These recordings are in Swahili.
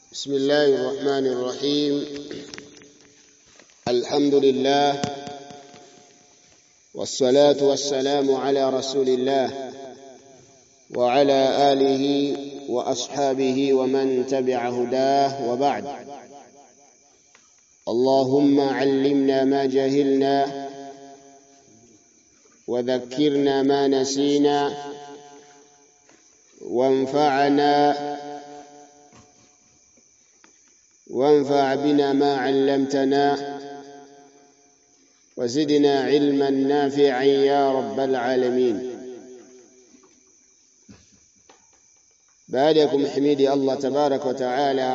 بسم الله الرحمن الرحيم الحمد لله والصلاة والسلام على رسول الله وعلى آله وأصحابه ومن تبع هداه وبعد اللهم علمنا ما جهلنا وذكرنا ما نسينا وانفعنا وانفع بنا ما علمتنا وزدنا علما نافعا يا رب العالمين baada ya kumhimidi Allah tabaraka wa taala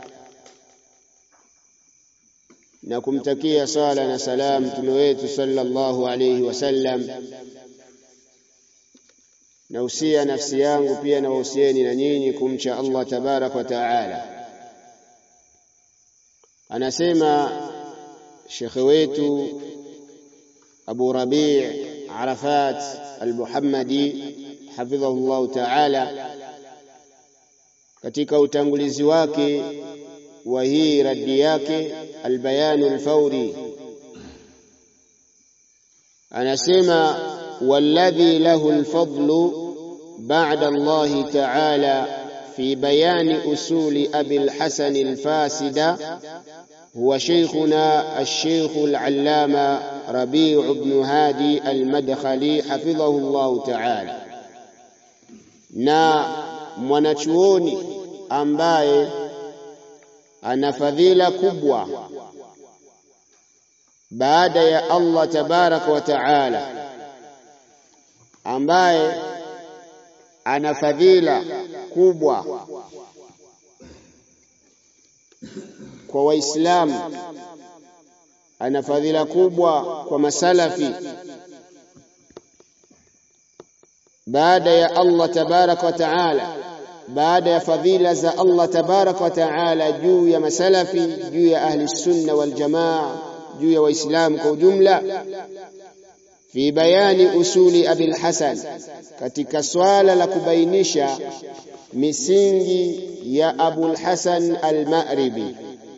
na kumtakia sala na salam mtume wetu sallallahu alayhi wasallam na usia nafsi yangu pia na wahusieni na nyinyi kumcha Allah tabaraka wa taala anasema shekhe wetu Abu Rabi' Arafat al-Muhammadi hafidhahu Allah taala katika utangulizi wake wa hii raddi yake albayanu alfauri anasema walladhi lahu alfadlu ba'da Allah ta'ala fi bayani usuli abi alhasan alfasida هو شيخنا الشيخ العلامة ربيع بن هادي المدخلي حفظه الله تعالى na mwanachuoni ambaye ana fadhila kubwa baada ya Allah tabaraka wa taala ambaye ana fadhila kubwa kwa waislamu ana fadhila kubwa kwa masalafi baada ya Allah tabaraka wa taala baada ya fadhila za Allah tabaraka wa taala juu ya masalafi juu ya ahli sunna wal jamaa juu ya waislamu kwa ujumla fi bayani usuli abil hasan katika swala la kubainisha misingi ya abul hasan al-ma'ribi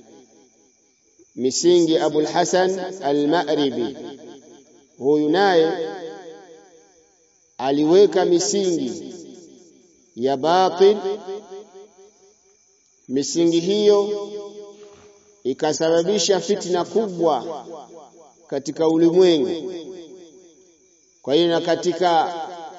misingi abul hasan al-ma'ribi huyu naye aliweka misingi ya batil misingi hiyo ikasababisha fitna kubwa katika ulimwengu kwa hiyo na katika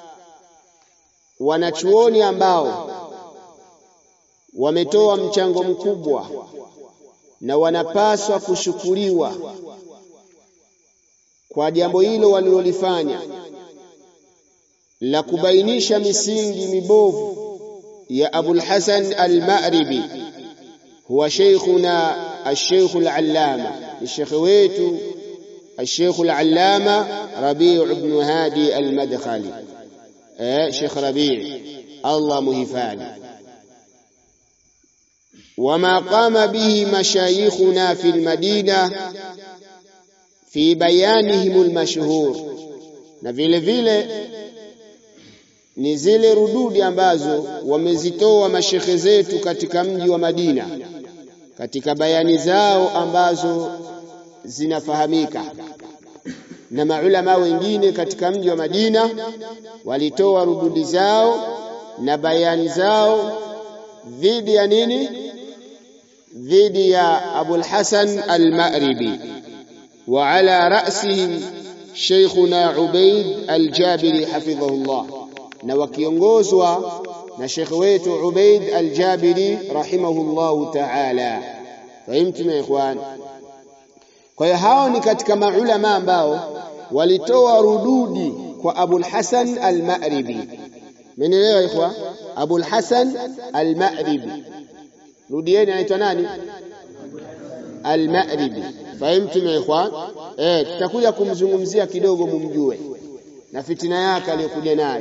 wanachuoni ambao wametoa mchango mkubwa na wanapaswa kushukuriwa kwa jambo hilo walilolifanya la kubainisha misingi mibovu ya Abul Hasan al-Ma'ribi huwa sheikhuna al-Sheikh al-Allama ni shekhe wetu al-Sheikh al-Allama Rabi' ibn Hadi al-Madkhali eh Sheikh Rabi' Allah muhifadhi وما قام به مشايخنا في المدينة في بيانهم المشهور na vile vile ni zile rududi ambazo wamezitoa mashekhe zetu katika mji wa Madina katika bayani zao ambazo zinafahamika na maulama wengine katika mji wa Madina walitoa rududi zao na bayani zao dhidi ya nini dhidi ya Abul Hasan al-Ma'ribi wa ala ra'sihim Sheikhuna Ubaid al-Jabiri hafidhahullah na wakiongozwa na shekhe wetu Ubaid al-Jabiri rahimahullahu ta'ala fahimtum ya ikhwan kwa hiyo hao ni katika maulama ambao walitoa rududi kwa Abul Hasan al-Ma'ribi Mmenielewa ikhwa Abul Hasan al-Ma'ribi rudieni anaitwa nani al-Ma'ribi fahimtum ya ikhwan eh tutakuja kumzungumzia kidogo mumjue na fitina yake aliyokuja nayo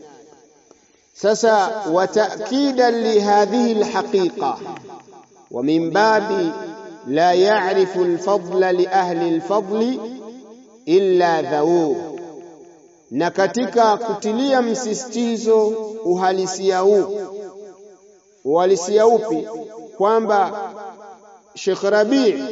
sasa wataakidan lihadhihi alhaqiqa wa min babi la ya'rifu alfadla li ahli alfadli illa dhawu na katika kutilia msisitizo uhalisia huu uhalisia upi kwamba Sheikh Rabi'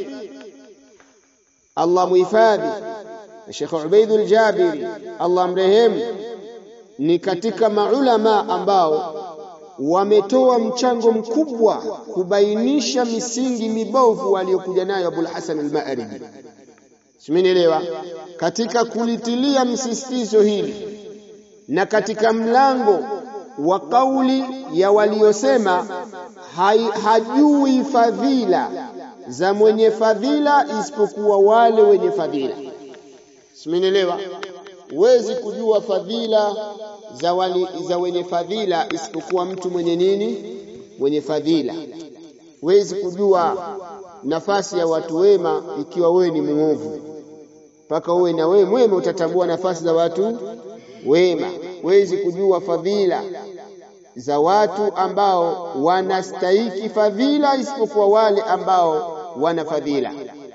Allah muhifadhi na Sheikh Ubaidul Jabiri Allah mrehemu ni katika maulama ambao wametoa mchango mkubwa kubainisha misingi mibovu aliyokuja nayo Abul Hasan al-Ma'ribi. Simenielewa? Katika kulitilia msisitizo hili na katika mlango wa kauli ya waliosema hajui fadhila za mwenye fadhila isipokuwa wale wenye fadhila. Simenielewa? Huwezi kujua fadhila za, wali, za wenye fadhila isipokuwa mtu mwenye nini? Mwenye fadhila. Huwezi kujua nafasi ya watu wema ikiwa wewe ni muovu, mpaka uwe na wewe mwema utatambua nafasi za watu wema. Huwezi kujua fadhila za watu ambao wanastahiki fadhila isipokuwa wale ambao wana fadhila.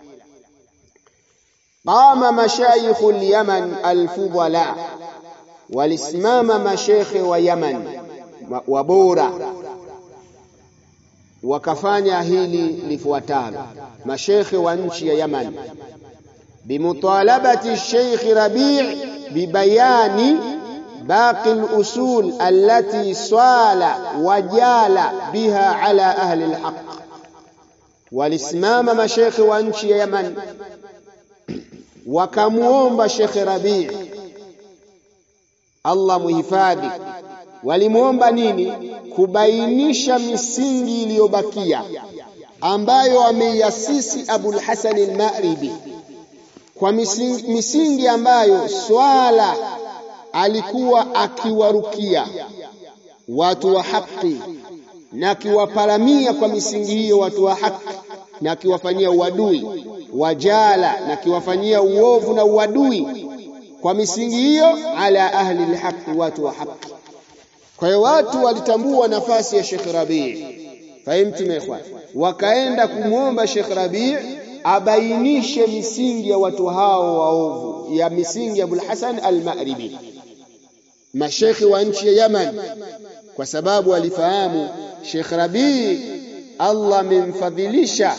Qama mashayikhu al-Yaman al-fudala, walisimama mashekhe wa Yaman wabora wakafanya hili lifuatalo. Mashekhe wa nchi ya Yaman bimutalabati Sheikh Rabi' bibayani baqi al-usul allati swala wajala biha ala ahli al-haq, walisimama mashekhe wa nchi ya Yaman wakamuomba Sheikh Rabi' Allah muhifadhi. Walimuomba nini? Kubainisha misingi iliyobakia ambayo ameiasisi Abul Hasan al-Ma'ribi, kwa misingi, misingi ambayo swala alikuwa akiwarukia watu wa haki na akiwaparamia kwa misingi hiyo watu wa haki na akiwafanyia uadui wajala na akiwafanyia uovu na uadui kwa misingi hiyo ala ahli alhaqi, watu wa haki. Kwa hiyo watu walitambua nafasi ya Sheikh Rabi', fahimtum ikhwan, wakaenda kumwomba Sheikh Rabi' abainishe misingi ya watu hao waovu, ya misingi ya Abul Hasan al-Ma'ribi, mashekhi wa nchi ya Yaman, kwa sababu alifahamu Sheikh Rabi' Allah amemfadhilisha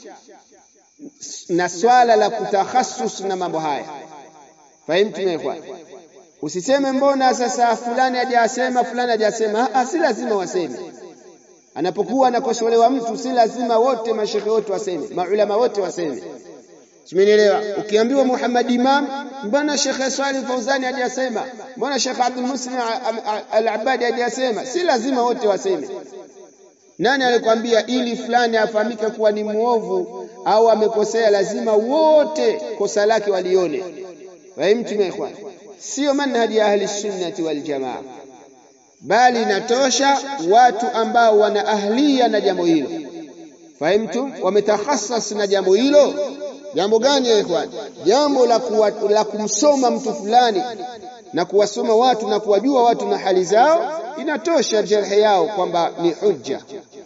na swala la kutakhasus na mambo haya. Fahimtum ikhwan? Usiseme mbona sasa fulani hajasema fulani hajasema. Ah, si lazima waseme. Anapokuwa anakosolewa mtu, si lazima wote mashekhe wote waseme, maulama wote waseme. Simenielewa? Ukiambiwa Muhammad Imam, mbona Sheikh Swalih Fauzani hajasema? Mbona Sheikh Abdul Muslim Al-Abadi hajasema? Si lazima wote waseme. Nani alikwambia ili fulani afahamike kuwa ni muovu au amekosea, lazima wote kosa lake walione? Fahimtum ikhwan? Sio manhaji ya ahli sunnati wal jamaa, bali inatosha watu ambao wana ahlia na jambo hilo. Fahimtum? Wametakhassas na jambo hilo. Jambo gani ya ikhwan? Jambo la, kuwa, la kumsoma mtu fulani na kuwasoma watu na kuwajua watu na hali zao, inatosha jarhi yao kwamba ni hujja.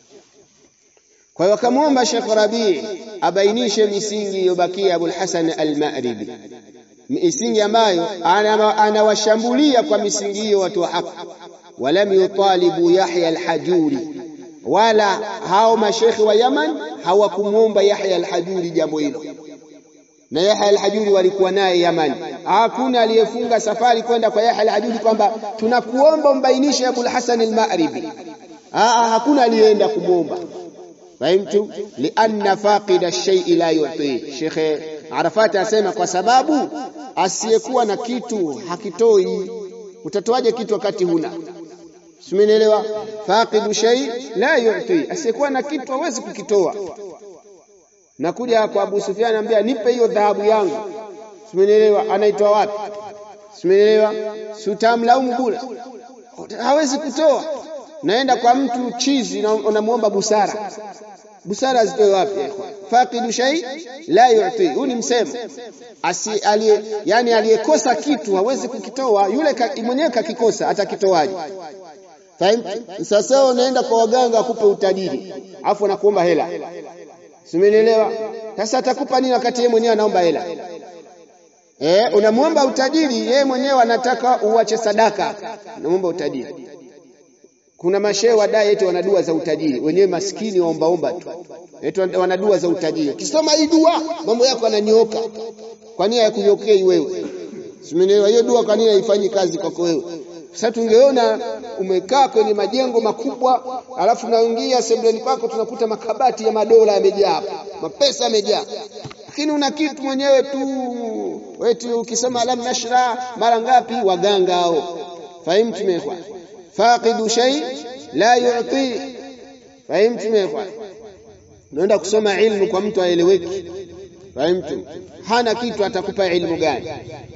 Kwa hiyo wakamwomba Sheikh Rabi' abainishe misingi iliyobakia Abul Hasan al-Ma'ribi, misingi ambayo anawashambulia kwa misingi hiyo watu wa haki. Walam yutalibu Yahya al-Hajuri, wala hao mashekhi wa Yaman hawakumwomba Yahya al-Hajuri jambo hilo, na Yahya al-Hajuri walikuwa naye Yaman. Hakuna aliyefunga safari kwenda kwa Yahya al-Hajuri kwamba tunakuomba umbainishe Abul Hasan al-Ma'ribi. Hakuna aliyeenda kumwomba Fahimtu? lianna faqida shay'i la yu'ti. Sheikh Arafat asema kwa sababu asiyekuwa na kitu hakitoi. Utatoaje kitu wakati huna? Simenielewa? faqidu shay la yu'ti, asiyekuwa na kitu hawezi kukitoa. Nakuja kwa Abu Sufyan anambia nipe hiyo dhahabu yangu. Simenielewa? Anaitoa wapi? Simenielewa? Sutamlaumu bure, hawezi kutoa naenda kwa mtu chizi na unamwomba busara. Busara zitoe wapi? faqidu shay la yu'ti, huu ni msemo asi aliye, yani aliyekosa kitu hawezi kukitoa. Yule mwenyewe kakikosa, atakitoaje? Fahimu? Sasa unaenda kwa waganga akupe utajiri, afu anakuomba hela, simenielewa? Sasa atakupa nini wakati yeye mwenyewe anaomba hela? Eh, unamwomba utajiri, yeye mwenyewe anataka uache sadaka, unamwomba utajiri kuna mashehe wadai eti wana dua za utajiri, wenyewe maskini waombaomba tu, eti wana dua za utajiri. Ukisoma hii dua mambo yako yananyooka. Kwa nini hayakunyokei wewe? Simenielewa hiyo dua, kwa nini haifanyi kazi kwako wewe? Sasa tungeona umekaa kwenye majengo makubwa, alafu naingia sebuleni kwako, tunakuta makabati ya madola yamejaa hapa, mapesa yamejaa, lakini una kitu mwenyewe tu eti ukisema alam nashra mara ngapi, waganga hao. Fahimtu mekwa faqidu shay la yu'ti. Fahimtu mekwa unaenda kusoma ilmu kwa mtu aeleweki. Fahimtu, hana kitu, atakupa ilmu gani?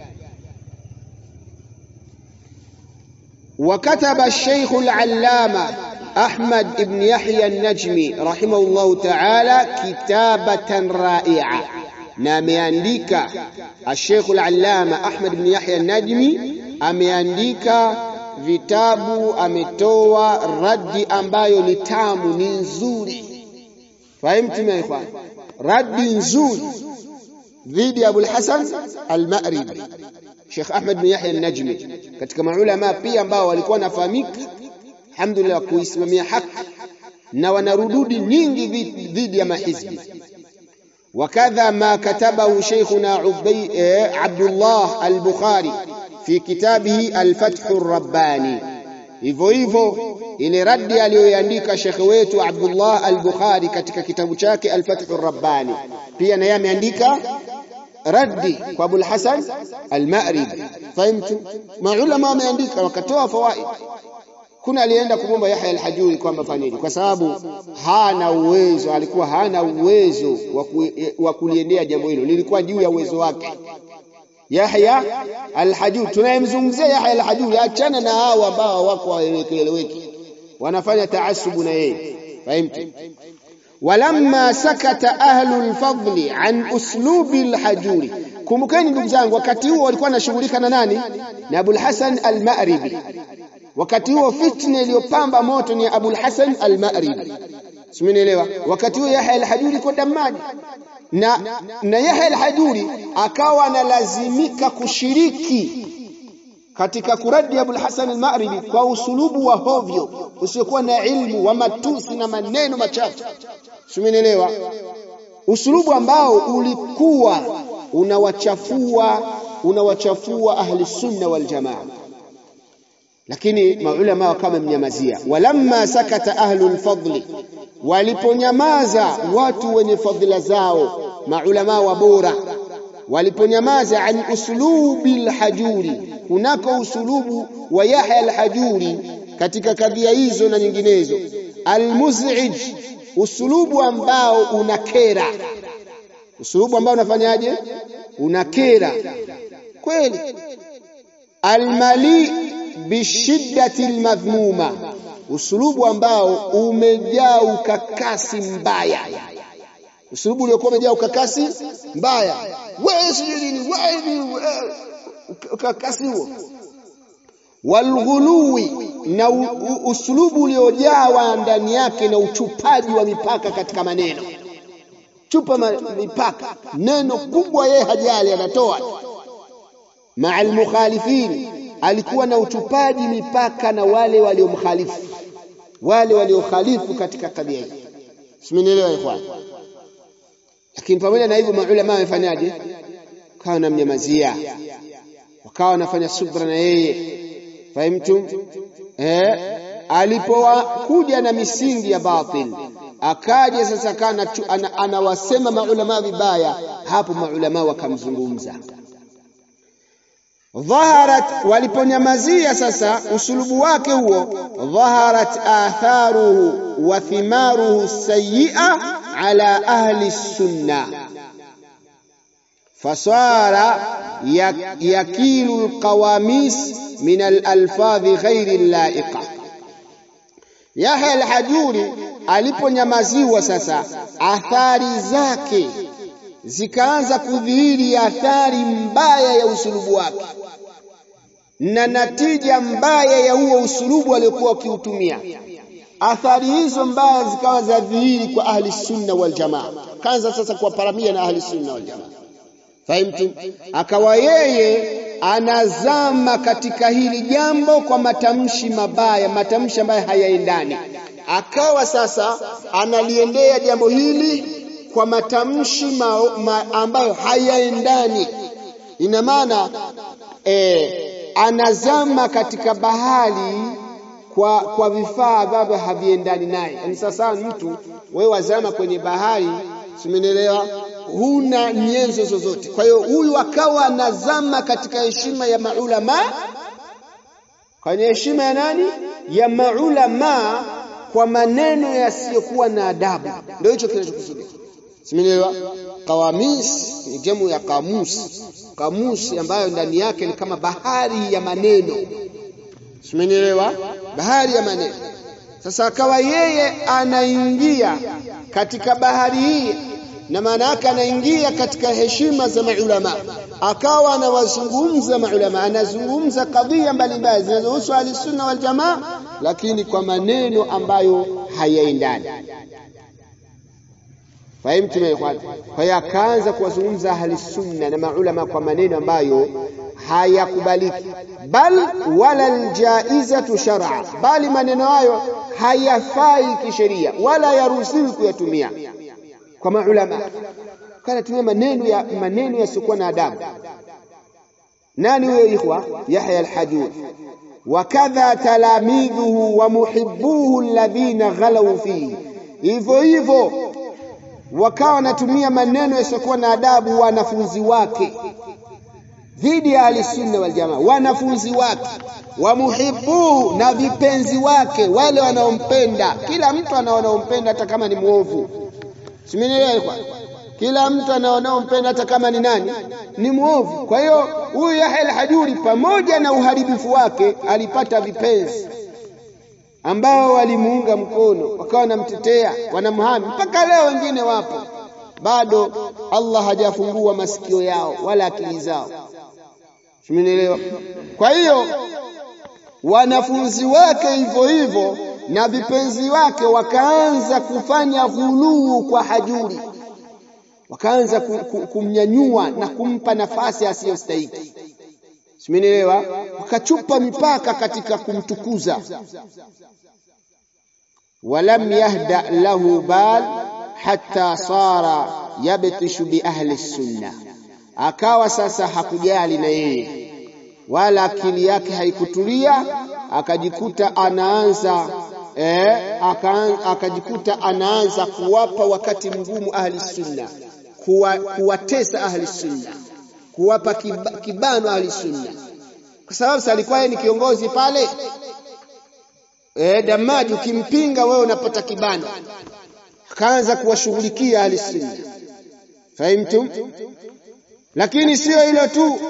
وكتب الشيخ العلامة أحمد بن يحيى النجمي رحمه الله تعالى كتابة رائعة ناميانديك الشيخ العلامة أحمد بن يحيى النجمي ameandika vitabu ametoa radi ambayo ni tamu ni nzuri fahimtum ya ikhwan radi nzuri dhidi ya Abul Hasan al-Ma'ribi Sheikh Ahmad bin Yahya an-Najmi katika maulama pia ambao walikuwa wanafahamika alhamdulillah kuisimamia haki na wanarududi nyingi dhidi ya mahizbi wakadha ma katabahu Sheikhuna Abdullah al-Bukhari fi kitabihi al-Fath ar-Rabbani hivyo hivyo ile radi aliyoiandika shekhe wetu Abdullah al-Bukhari katika kitabu chake al-Fath ar-Rabbani pia naye ameandika raddi kwa Abul Hasan al-Ma'ribi. Fahimtu? Maulama wameandika wakatoa fawaid. Kuna alienda kumwomba Yahya al-Hajuri kwamba fanini, kwa sababu hana uwezo, alikuwa hana uwezo wa kuliendea jambo hilo, lilikuwa juu ya uwezo wake. Yahya al-Hajuri, tunayemzungumzia Yahya al-Hajuri, achana na hao ambao wako waeleweki, wanafanya taasubu na yeye. Fahimtu? walamma sakata ahlu lfadli an uslubi lhajuri. Kumbukeni ndugu zangu, wakati huo walikuwa wanashughulika na nani? Na Abul Hasan al-Ma'ribi. Wakati huo fitna iliyopamba moto ni Abul Hasan al-Ma'ribi, simenielewa? Wakati huo Yahya al-Hajuri kwa damani na, na Yahya al-Hajuri akawa analazimika kushiriki katika kuradi Abul Hasan al-Ma'ribi kwa usulubu wa hovyo usiokuwa na ilmu wa matusi na maneno machafu Simenielewa? Usulubu ambao ulikuwa unawachafua unawachafua ahli sunna wal jamaa, lakini maulama wakawa wamemnyamazia. Walamma sakata ahlu lfadli, waliponyamaza watu wenye fadhila zao, maulama wa bora waliponyamaza, an uslubi lhajuri, kunako usulubu wa Yahya alhajuri katika kadhia hizo na nyinginezo, almuzij usulubu ambao unakera, usulubu ambao unafanyaje? Unakera kweli. Almali bishiddati almadhmuma, usulubu ambao umejaa ukakasi mbaya, usulubu uliokuwa umejaa ukakasi mbaya, wewe sijui nini, wewe ukakasi huo walghuluwi na usulubu uliojawa ndani yake na uchupaji wa mipaka katika maneno, chupa mipaka, neno kubwa yeye hajali, anatoa maa almukhalifin. Alikuwa na uchupaji mipaka na wale waliomkhalifu, wale waliokhalifu katika tabia hii. Simenielewa ikhwan? Lakini pamoja na hivyo maulama wamefanyaje? Kawa wanamnyamazia, wakawa wanafanya subra na yeye Fahimtum? Eh, alipokuja na misingi ya batil akaja sasa kana anawasema ana maulama vibaya, hapo maulama wakamzungumza. Dhaharat, waliponyamazia sasa usulubu wake huo, dhaharat atharuhu wa thimaruhu sayyi'a ala ahli sunna fasara yakilu alqawamis min alalfadhi ghairi laiqa. Yahya al-Hajuri aliponyamaziwa sasa, athari zake zikaanza kudhihiri, athari mbaya ya usulubu wake na natija mbaya ya huo usulubu aliokuwa akiutumia. Athari hizo mbaya zikawa za dhihiri kwa ahli sunna wal jamaa, kaanza sasa kuwaparamia na ahli sunna wal jamaa. Fahimtum? Akawa yeye anazama katika hili jambo kwa matamshi mabaya, matamshi ambayo hayaendani. Akawa sasa analiendea jambo hili kwa matamshi ma, ma, ambayo hayaendani. Ina maana e, anazama katika bahari kwa, kwa vifaa ambavyo haviendani naye. Yaani sasa mtu wewe wazama kwenye bahari, simenielewa, huna nyenzo zozote. Kwa hiyo huyu akawa anazama katika heshima ya maulama, kwenye heshima ya nani? Ya maulama, kwa maneno yasiyokuwa na adabu. Ndio hicho kinachokusudia, simenielewa. Qawamis ni jamu ya kamusi, kamusi ambayo ndani yake ni kama bahari ya maneno, simenielewa, bahari ya maneno. Sasa akawa yeye anaingia katika bahari hii na maana yake anaingia katika heshima za maulama, akawa anawazungumza maulama, anazungumza kadhia mbalimbali zinazohusu ahlusunna wal jamaa, lakini kwa maneno ambayo hayaendani. Fahimtu ikhwan? Kwa hiyo akaanza kuwazungumza ahlusunna na maulama kwa maneno ambayo hayakubaliki, bal wala aljaizatu shar'a, bali maneno hayo hayafai kisheria, wala yaruhusiwi kuyatumia kwa maulama kanatumia maneno ya maneno yasiokuwa na adabu. Nani huyo ikhwa? Yahya al-Hajuri wakadha talamidhuhu wa muhibbuhu alladhina ghalau fihi, hivyo hivyo wakawa wanatumia maneno yasiokuwa na adabu wanafunzi wake dhidi ya ahlisunna wal jamaa, wanafunzi wake wa muhibbuhu, na vipenzi wake wale wanaompenda. Kila mtu ana wanaompenda hata kama ni mwovu Simenielewa? Kila mtu anaonaompenda hata kama ni nani, ni mwovu. Kwa hiyo huyu Yahya al-Hajuri pamoja na uharibifu wake alipata vipenzi ambao walimuunga mkono, wakawa wanamtetea, wanamhami, mpaka leo wengine wapo bado. Allah hajafungua masikio yao wala akili zao. Simenielewa? Kwa hiyo wanafunzi wake hivyo hivyo na vipenzi wake wakaanza kufanya ghuluu kwa Hajuri, wakaanza kumnyanyua na kumpa nafasi asiyostahiki. Simenielewa? Wakachupa mipaka katika kumtukuza. walam yahda lahu bal hatta sara yabtishu bi ahli sunna, akawa sasa hakujali na yeye wala akili yake haikutulia, akajikuta anaanza Eh, akajikuta anaanza kuwapa wakati mgumu ahli sunna, kuwatesa ahli sunna, kuwapa kibano ahli sunna, kwa sababu sasa alikuwa yeye ni kiongozi pale. Eh, Damaji ukimpinga wewe unapata kibano, akaanza kuwashughulikia ahli sunna. Fahimtum? Lakini sio hilo tu,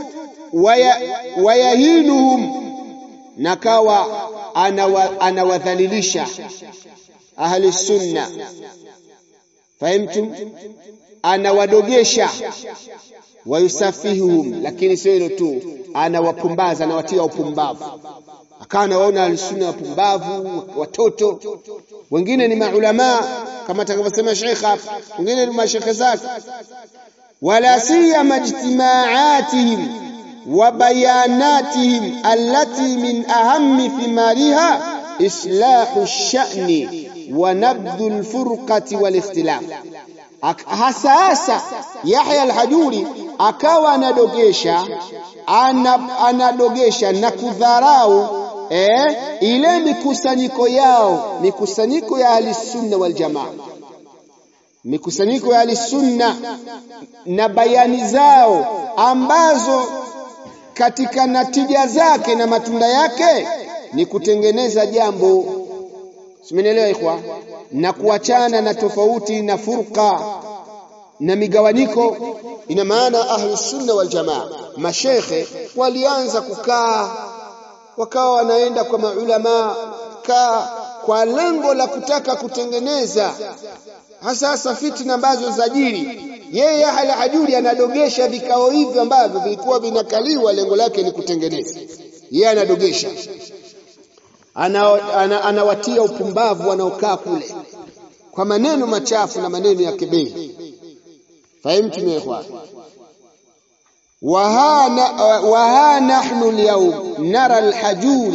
wayahinuhum nakawa anawadhalilisha ahli sunna. Fahimtum? Anawadogesha, wayusafihuhum, lakini sio hilo tu, anawapumbaza, anawatia upumbavu. Akawa anawaona ahli sunna wapumbavu, watoto. Wengine ni maulamaa kama atakavyosema Sheikh hapa, wengine ni mashekhe zake. wala siyama ijtimaatihim wa bayanatihim allati min ahammi thimariha islahu sha'ni wa nabdhu lfurqati walikhtilaf. Hasa hasa Yahya al-Hajuri akawa anadogesha ana, anadogesha na kudharau eh, ile mikusanyiko yao, mikusanyiko ya ahli sunna wal jamaa, mikusanyiko ya ahli sunna na bayani zao ambazo katika natija zake na matunda yake ni kutengeneza jambo, simenielewa ikhwa, na kuachana na tofauti na furqa na migawanyiko. Ina maana ahlu sunna wal jamaa, mashekhe walianza kukaa, wakawa wanaenda kwa maulama kaa kwa lengo la kutaka kutengeneza hasa hasa fitna ambazo zajiri. Yeye Yahya al-Hajuri anadogesha vikao hivyo ambavyo vilikuwa vinakaliwa, lengo lake ni kutengeneza. Yeye anadogesha, anawatia ana, ana upumbavu wanaokaa kule kwa maneno machafu na maneno ya kebehi. Fahimtum ya ikhwan? وها نحن اليوم نرى الحجور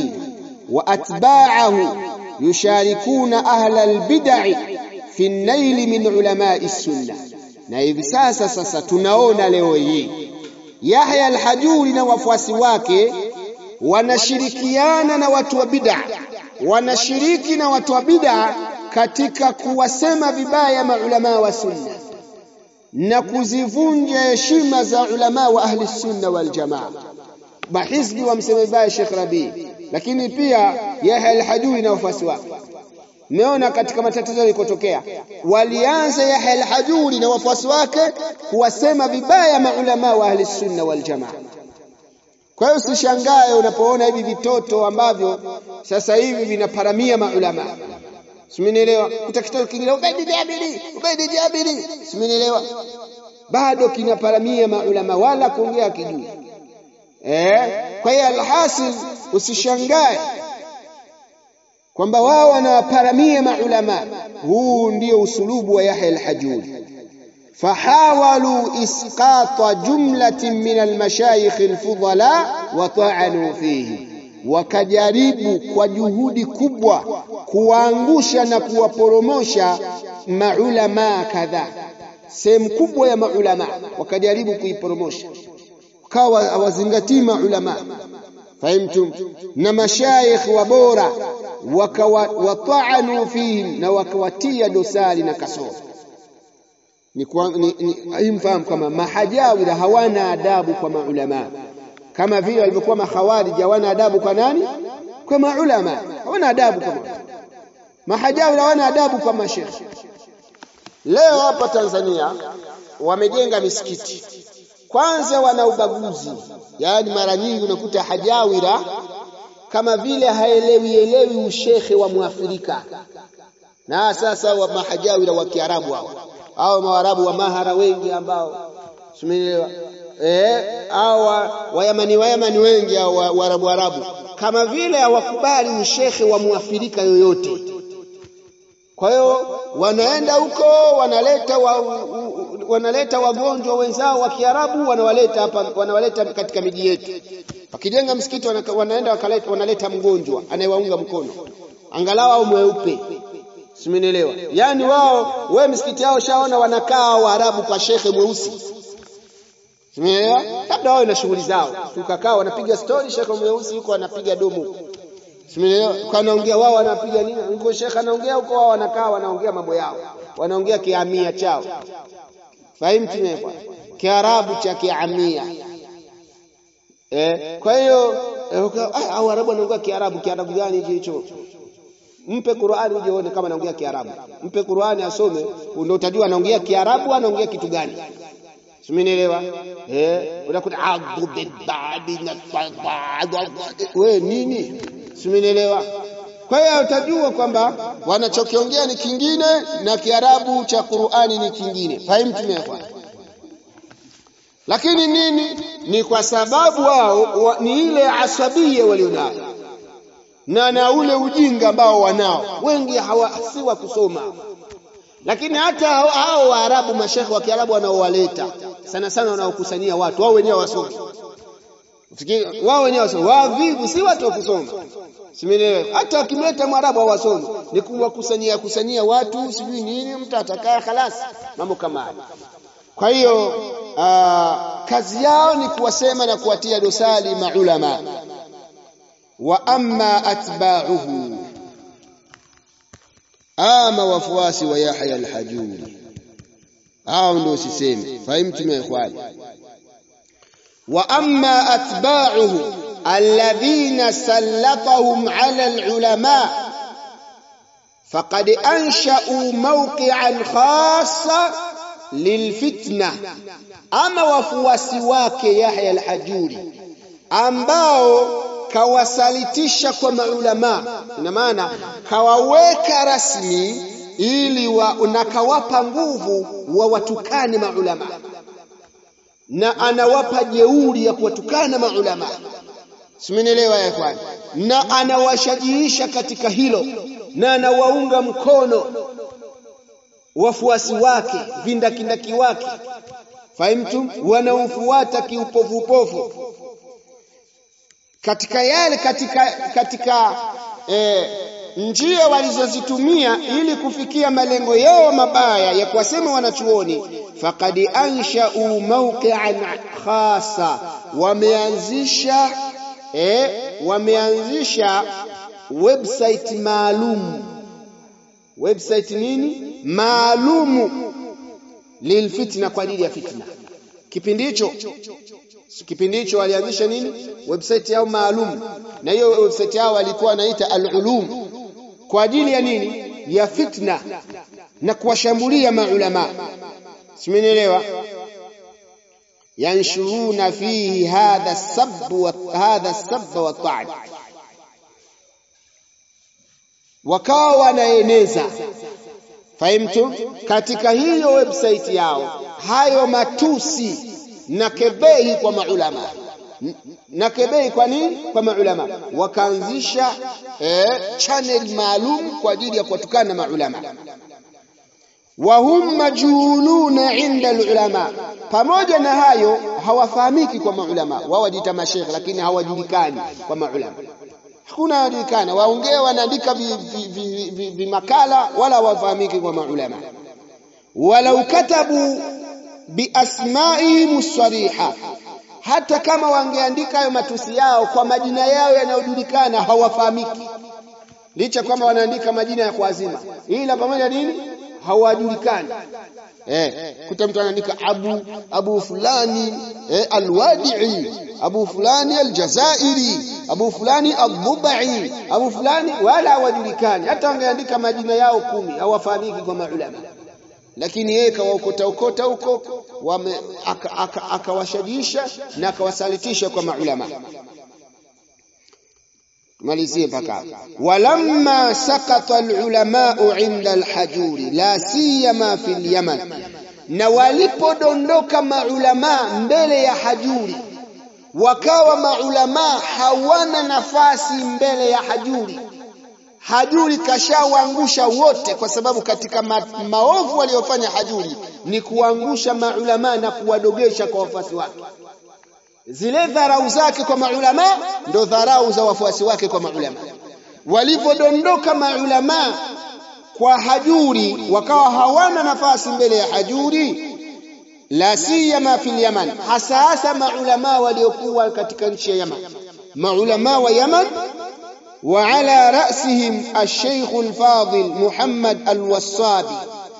وأتباعه يشاركون أهل البدع في النيل من علماء السنة na hivi sasa sasa tunaona leo hii Yahya al-Hajuri na wafuasi wake wanashirikiana na watu wa bid'a wanashiriki na watu wa bid'a katika kuwasema vibaya maulama wa sunna na kuzivunja heshima za ulama wa ahli sunna wal jamaa mahizbi wamsema vibaya Sheikh Rabi lakini pia Yahya al-Hajuri na wafuasi wake Meona katika matatizo yalikotokea, walianza Yahya al-Hajuri na wafuasi wake kuwasema vibaya maulama wa ahli sunna wal jamaa. Kwa hiyo usishangae unapoona hivi vitoto ambavyo sasa hivi vinaparamia maulama. Simenielewa? Kuta kitoto kingine Ubaidi Jabiri, Ubaidi Jabiri. Simenielewa? Bado kinaparamia maulama wala kuongea kijui. Eh? Kwa hiyo alhasil usishangae kwamba wao wanawaparamia maulama. Huu ndio usulubu wa Yahya al-Hajuri. fahawalu isqata jumlatin min almashayikh alfudala wa ta'anu fihi, wakajaribu kwa juhudi kubwa kuwaangusha na kuwaporomosha maulama kadhaa. Sehemu kubwa ya maulama wakajaribu kuiporomosha, kawa hawazingatii maulama fahimtum, na mashayikh wa bora wataanu fihim na wakawatia dosari na kasoro. Ni, ni, ni mfahamu kama mahajawira hawana adabu kwa maulama, kama vile walivyokuwa makhawarij hawana adabu kwa nani? Kwa maulama, hawana adabu kwa mahajawira, hawana adabu kwa mashekhe. Leo hapa Tanzania wamejenga misikiti, kwanza wana ubaguzi, yaani mara nyingi unakuta hajawira kama vile haelewi elewi ushekhe wa Mwafrika. Na sasa wa mahajawira wa Kiarabu hao au maarabu wa mahara wengi ambao simeelewa eh, au wayamani wayamani wengi au waarabu arabu, kama vile hawakubali ushekhe wa Mwafrika yoyote. Kwa hiyo wanaenda huko wanaleta wa, wanaleta wagonjwa wenzao wa Kiarabu wanawaleta hapa, wanawaleta katika miji yetu wakijenga msikiti wana, wanaenda wakaleta, wanaleta mgonjwa anayewaunga mkono angalau au mweupe, simenielewa? Yaani wao we msikiti yao shaona wanakaa Waarabu kwa shekhe mweusi, simenielewa? Labda wao na shughuli zao, tukakaa wanapiga stori, shekhe mweusi yuko anapiga domo, simenielewa? Kanaongea wao wanapiga nini huko, shekhe anaongea huko, wao wanakaa wanaongea mambo yao, wanaongea kiamia chao, fahimu tumekwa Kiarabu cha kiamia Eh, kwa hiyo au Arabu anaongea Kiarabu, Kiarabu gani hicho hicho? Mpe Qur'ani uje uone kama anaongea Kiarabu. Mpe Qur'ani asome, ndio utajua anaongea Kiarabu anaongea kitu gani. Simenielewa? Eh, unakuta adhu bidadi na wewe nini? Simenielewa? Kwa hiyo utajua kwamba wanachokiongea ni kingine na Kiarabu cha Qur'ani ni kingine. Fahimu tumekwa. Lakini nini? Ni kwa sababu wao wa, ni ile asabia walionayo na na ule ujinga ambao wanao wengi hawasi wa kusoma. Lakini hata hao Waarabu, mashekhe wa Kiarabu wanaowaleta sana sana, wanaokusanyia watu wao wenyewe wasomi, wao wenyewe wasomi, wavivu, si watu wa kusoma. Simenielewa? Hata wakimleta Mwarabu hawasomi, ni kuwakusanyia kusanyia watu, sijui nini, mtu atakaa khalas, mambo kama hayo. Kwa hiyo uh, kazi yao ni kuwasema na kuwatia dosari maulama. Wa amma atba'uhu, ama wafuasi wa Yahya al-Hajuri, hao ndio siseme. Fahimtum ya ikhwani? Wa amma atba'uhu alladhina sallatahum ala al-ulama faqad ansha'u mawqi'an khassa lilfitna, ama wafuasi wake Yahya al-Hajuri ambao kawasalitisha kwa maulama, ina maana kawaweka rasmi ili wa, na kawapa nguvu wa watukane maulama, na anawapa jeuri ya kuwatukana maulama. Simenielewa ya ikhwan? Na anawashajiisha katika hilo na anawaunga mkono wafuasi wake vindakindaki wake fahimtum wanaofuata kiupofupofu katika yale katika katika eh, njia walizozitumia ili kufikia malengo yao mabaya ya kuwasema wanachuoni faqad ansha'u mawqi'an khasa wameanzisha eh, wameanzisha website maalum website nini maalumu lilfitna kwa ajili ya fitna kipindi hicho kipindi hicho walianzisha nini website yao maalum na hiyo website yao walikuwa wanaita al-ulum kwa ajili ya nini ya fitna na kuwashambulia maulama simenielewa yanshuruna fihi hadha sabb wa hadha sabb wa ta'an wakawa wanaeneza fahimtu katika hiyo website yao hayo matusi na kebehi kwa maulama na kebehi kwa nini kwa maulama wakaanzisha eh, channel maalum kwa ajili ya kuwatukana na maulama wa hum majhuluna inda alulama pamoja na hayo hawafahamiki kwa maulama wao wajiita mashekhe lakini hawajulikani kwa maulama hakuna hawajulikana waongea wanaandika vimakala wala hawafahamiki kwa maulama walau katabu biasmaihim sariha hata kama wangeandika hayo matusi yao kwa majina yao yanayojulikana hawafahamiki licha kwamba wanaandika majina ya kuazima ila pamoja nini hawajulikani eh kuta mtu anaandika abu abu fulani eh, alwadi'i abu fulani aljazairi abu fulani adhubai abu fulani wala hawajulikani hata wangeandika majina yao kumi hawafahamiki kwa maulama lakini yeye kawaokota okota huko akawashajiisha aka, aka na akawasalitisha kwa maulama malizie mpaka walamma sakata alulamau inda alhajuri la siyama fi lyaman na walipodondoka maulama mbele ya hajuri wakawa maulama hawana nafasi mbele ya hajuri hajuri kashawaangusha wote kwa sababu katika ma maovu waliyofanya hajuri ni kuangusha maulama na kuwadogesha kwa wafuasi wake zile dharau zake kwa maulama ndo dharau za wafuasi wake kwa maulama walivyodondoka maulama kwa hajuri wakawa hawana nafasi mbele ya hajuri la siyama fil yaman hasa hasa maulama waliokuwa katika nchi ya yaman maulama wa yaman وعلى رأسهم الشيخ الفاضل محمد الوصابي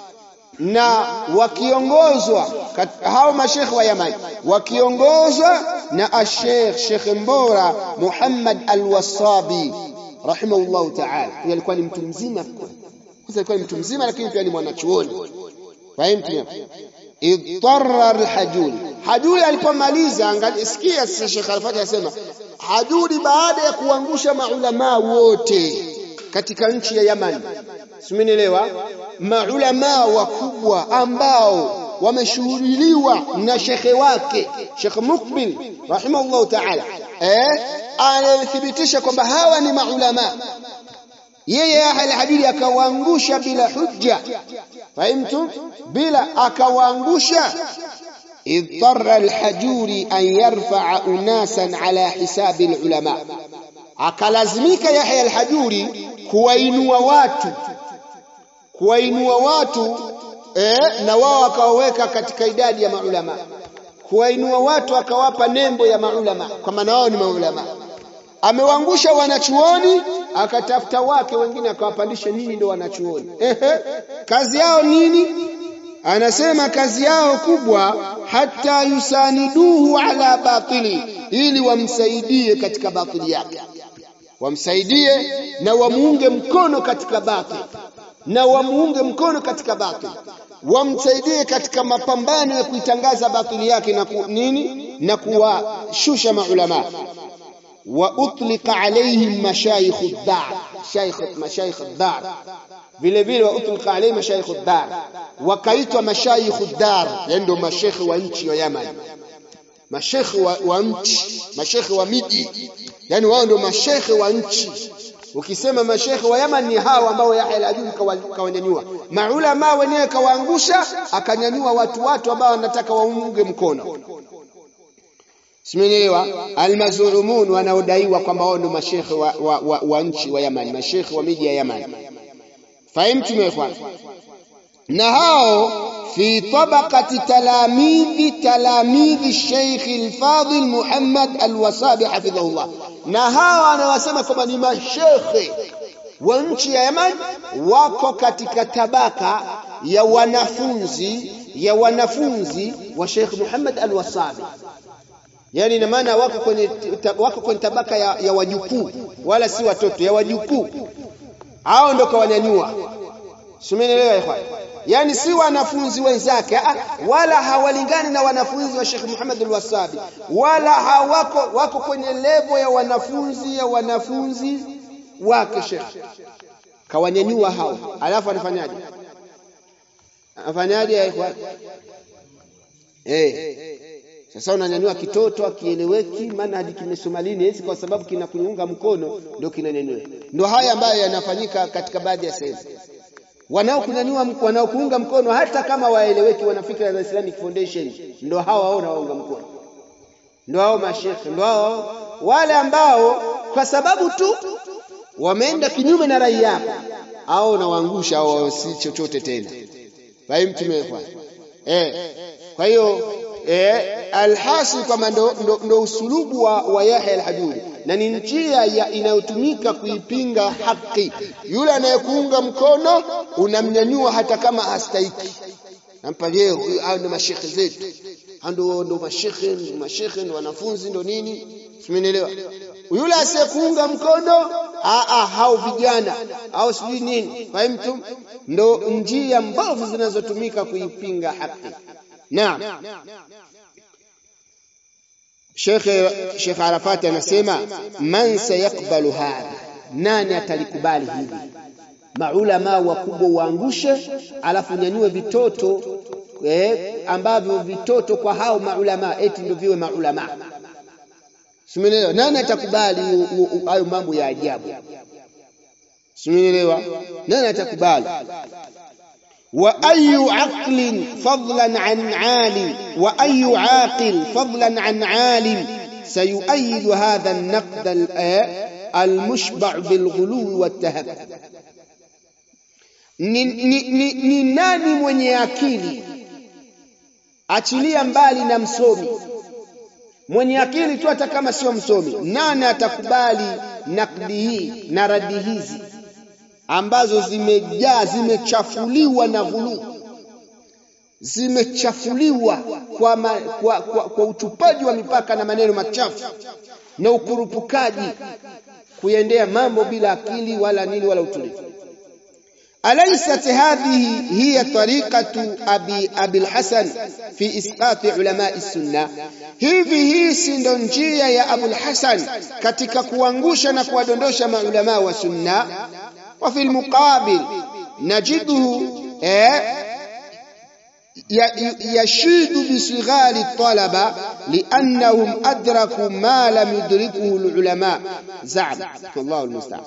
na wakiongozwa hao mashekhe wa Yaman wakiongozwa na ashekh Sheikh Mbora Muhammad Al-Wasabi rahimahullahu ta'ala. Huyo alikuwa ni mtu mzima kwanza, alikuwa ni mtu mzima lakini pia ni mwanachuoni. Fahimtu? Idtarra al-Hajuri. Hajuri alipomaliza, angalia, sikia sasa Sheikh Al-Fatih anasema Hajuri baada ya kuangusha maulamaa wote katika nchi ya Yaman, simenielewa, maulamaa wakubwa ambao wameshuhudiliwa na shekhe wake Sheikh Mukbil rahimahullahu ta'ala, eh, anathibitisha kwamba hawa ni maulamaa yeye Al-Hajuri akawaangusha bila hujja, fahimtu, bila akawaangusha اضطر الحجوري أن يرفع أناسا على حساب العلماء akalazimika Yahya al-Hajuri kuwainua watu kuwainua watu eh, na wao akawaweka katika idadi ya maulama kuwainua watu akawapa nembo ya maulama kwa maana wao ni maulama amewaangusha wanachuoni akatafuta wake wengine akawapandisha nini ndio wanachuoni ehe kazi yao nini anasema kazi yao kubwa hata yusaniduhu ala batili ili wamsaidie katika batili yake wamsaidie na wamuunge mkono katika batili na wamuunge mkono katika batili wamsaidie katika mapambano ya kuitangaza batili yake na ku, nini na kuwashusha maulama wa utlika alaihim mashayikh ad-dar shaykh mashayikh ad-dar vile vile wa utlika alaihim mashayikh ad-dar wakaitwa mashayikh ad-dar yani ndio mashekhe wa nchi ya Yaman mashekhe wa, wa nchi mashekhe wa miji yani wao ndio mashekhe wa nchi ukisema mashekhe wa Yaman ni hao ambao Yahya al-Ajuri kawanyanyua maulama wenyewe kawaangusha akanyanyua watu watu ambao wanataka waunge mkono Simenielewa almazurumun wanaodaiwa kwamba wao ndio mashekhe wa, wa, wa, wa nchi wa Yaman mashekhe wa miji ya Yaman fahimtu mekwan na hao fi tabaqati talamidhi talamidhi Sheikh al-Fadil Muhammad al-Wasabi hafidhahullah na hawa wanawasema kwamba ni mashekhe wa nchi ya Yaman wako katika tabaka ya wanafunzi ya wanafunzi wa Sheikh Muhammad al-Wasabi yani ina maana wako kwenye wako kwenye tabaka ya, ya wajukuu wala si watoto ya wajukuu hao ndo kawanyanyua Simenielewa ikhwan yani si wanafunzi wenzake wala hawalingani na wanafunzi wa Sheikh Muhammad al-Wasabi wala hawako wako kwenye levo ya wanafunzi ya wanafunzi wake Sheikh kawanyanyua hao alafu anafanyaje afanyaje ikhwan eh sasa unanyanyua kitoto akieleweki maana hadi kimesoma lini hizi kwa sababu kinakuunga mkono ndio kinanyanyua ndio haya ambayo yanafanyika katika baadhi ya sehemu wanaokunyanyua wanaokuunga mkono hata kama waeleweki wana fikra za Islamic Foundation ndio hao wao nawaunga mkono ndio hao mashekhe ndio hao wale ambao kwa sababu tu wameenda kinyume na rai yako au nawaangusha au si chochote tena fahimu tumekwa eh kwa hiyo eh alhasil kwamba ndo, ndo, ndo usulubu wa, wa Yahya al-Hajuri na ni njia inayotumika kuipinga haki. Yule anayekuunga mkono unamnyanyua hata kama hastahiki, nampa leo, hao ndo mashekhe zetu, ndo ndo mashekhe, ndo mashekhe, ndo wanafunzi, ndo nini, simenielewa. Yule asiyekuunga mkono aa, hao vijana au sijui nini, fahimtum, ndo njia mbovu zinazotumika kuipinga haki. Naam. Sheikh Sheikh Arafat anasema man sayakbalu hadha, nani atalikubali hili? Maulama wakubwa waangushe, alafu nyanyue vitoto eh, ambavyo vitoto kwa hao maulama eti ndio viwe maulama. Simeelewa, nani atakubali hayo mambo ya ajabu? Simeelewa, nani atakubali? وأي عقل فضلا عن عالم وأي عاقل فضلا عن عالم سيؤيد هذا النقد المشبع بالغلو والتهكم ni nani mwenye akili achilia mbali na msomi mwenye akili tu hata kama sio msomi nani atakubali nakdi hii na radi hizi ambazo zimejaa zimechafuliwa na ghuluu zimechafuliwa kwa, ma, kwa, kwa, kwa utupaji wa mipaka na maneno machafu na ukurupukaji kuendea mambo bila akili wala nini wala utulivu أليست هذه هي طريقة أبي, أبي الحسن في إسقاط علماء السنة hivi hii si ndo njia ya Abul Hasan katika kuangusha na kuwadondosha maulama wa sunna وفي المقابل نجده يشيد بصغار الطلبة لأنهم أدركوا ما لم يدركه العلماء زعم الله المستعان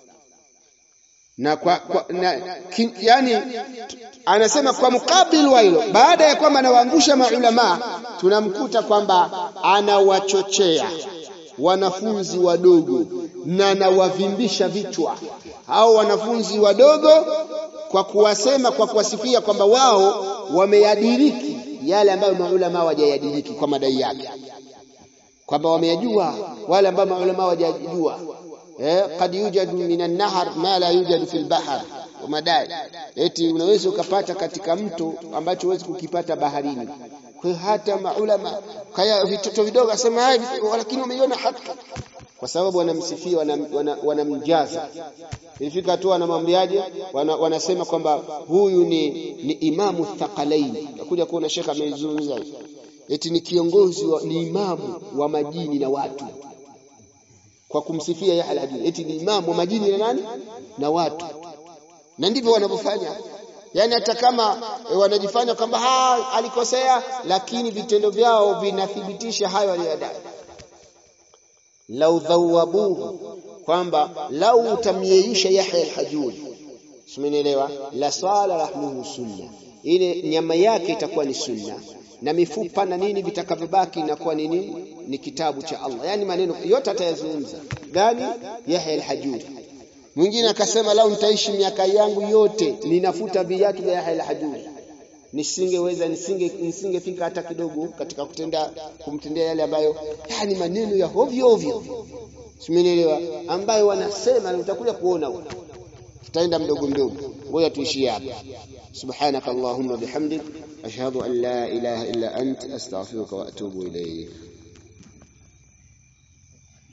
na kwa, kwa na, ki, yani anasema kwa mukabili wa hilo baada ya kwamba anawaangusha maulama tunamkuta kwamba anawachochea wanafunzi wadogo na anawavimbisha vichwa hao wanafunzi wadogo kwa kuwasema kwa kuwasifia kwamba wao wameyadiriki yale ambayo maulama hawajayadiriki kwa madai yake kwamba wameyajua wale ambao maulama hawajajua eh kad yujadu minan nahar ma la yujadu fil bahr madai eti unaweza ukapata katika mto ambacho huwezi kukipata baharini kwa hata maulama kaya vitoto vidogo asema lakini wameiona haki kwa sababu wanamsifia wanamjaza wana, wana ilifika tu wanamwambiaje wana, wanasema kwamba huyu ni, ni imamu thaqalaini nakuja kuona shekha ameizungumza eti ni kiongozi wa, ni imamu wa majini na watu kwa kumsifia Yahya al-Hajuri eti ni imamu wa majini na nani na watu na ndivyo wanavyofanya yani hata kama e, wanajifanya kwamba alikosea lakini vitendo vyao vinathibitisha hayo aliyodai lau dhawabuhu kwamba lau utamyeisha Yahya al-Hajuri simenielewa la sala lahmuhu sunna ile nyama yake itakuwa ni sunna na mifupa na nini vitakavyobaki inakuwa ni nini ni kitabu cha Allah yani maneno yote atayazungumza gani Yahya al-Hajuri mwingine akasema lau nitaishi miaka yangu yote ninafuta viatu vya Yahya al-Hajuri nisingeweza nisinge nisingefika hata kidogo katika kutenda kumtendea yale ambayo yani maneno ya ovyo ovyo simenielewa ambayo wanasema na utakuja kuona huko tutaenda mdogo mdogo ngoja tuishie hapa subhanakallahumma bihamdik ashhadu an la ilaha illa ant astaghfiruka wa atubu ilayk